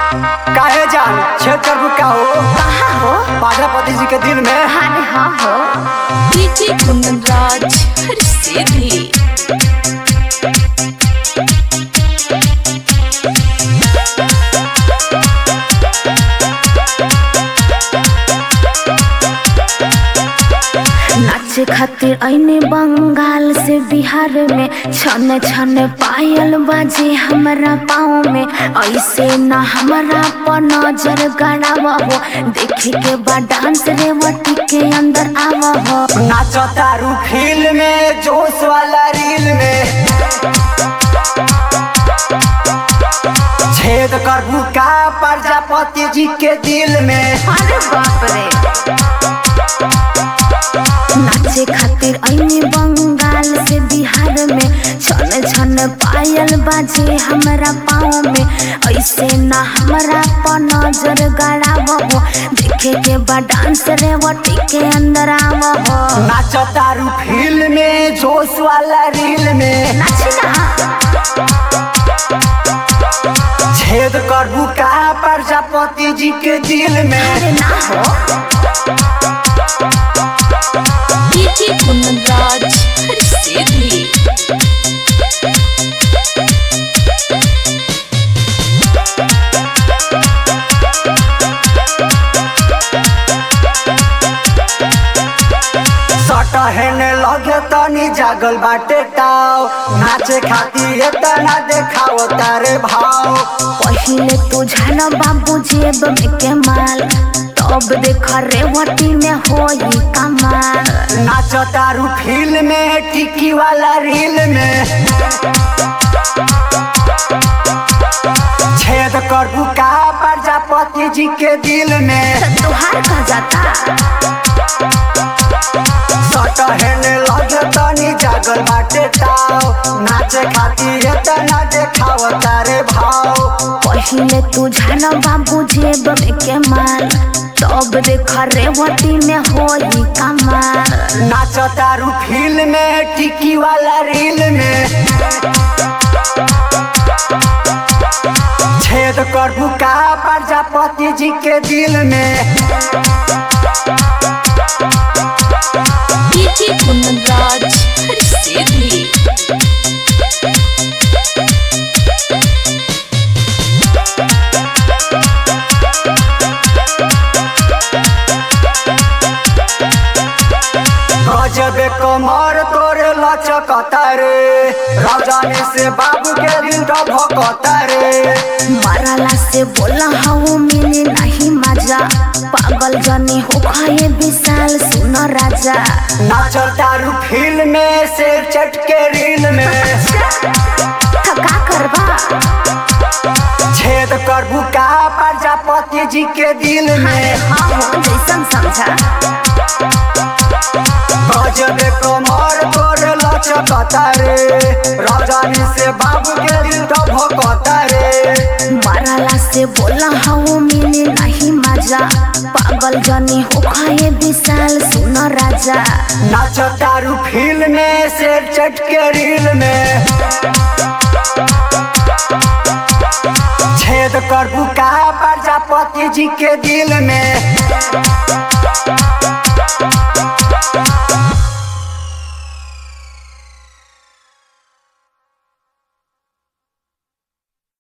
काहे जान छेद करबू का हो कहाँ हो पागलपति जी के दिल में अरे हाँ हो डीजे कुंदनराज हर सीधी नाचे खातिर ऐने बंगाल से बिहार में छन छन पायल बाजे हमरा पाँव में ऐसे न हमरा पर नजर गड़ावा हो देखे के बाद डांस रेवती के अंदर आवा हो नाचो तारू फील में जोश वाला रील में छेद करबू का प्रजापति जी के दिल में अरे बाप रे नाचे खातिर ऐने बंगाल से बिहार में छन छन पायल बाजे हमरा पाँव में ऐसे न हमरा पर नजर गड़ाव हो देखे के बाद डांस रेवती के अंदर आव हो नाचो तारू फील में जोश वाला रील में नाची ना छेद करबू का प्रजापति जी के दिल में अरे ना हो डीजे कुंदनराज हर सीधी सटहने लगे तनी जागल बाटे टाव नाचे खातिर एतना देखाओ तारे भाव पहिले तू झन बाबू जेब में के माल तब देख रेवती में होई कमाल नाचो तारू फील में टिकी वाला रील में छेद करबू का प्रजापति जी के दिल में तुहार का जाता सटहने लगे तनी जागल बाटे टाव नाचे खातिर एतना देखाओ तारे भाव पहिले तू झन बाबू जेब में के माल तब देख रेवती में होई कमाल नाचो तारू फील में टिकी वाला रील में छेद करबू का प्रजापति जी के दिल में डीजे कुंदनराज हर सीधी गजबे कमर तोरे लचकता रे राजाने से बाबू के दिल भकता रे मरला से बोला हूँ मिली नहीं मजा पागल जनी हो खाए विशाल सुन राजा नाचो तारू फील में शेर चट के रील में थका करबा छेद करबू का प्रजापति जी के दिल अरे में हाँ हो जैसन समझा गजबे कमर तोरे लचकता रे राजानी से बाबू के दिल भकता रे मरला से बोला हूँ मिली नहीं मजा पागल जनी हो खाए विशाल सुन राजा नाचो तारू फील में शेर चट के रील में छेद करबू का प्रजापति जी के दिल में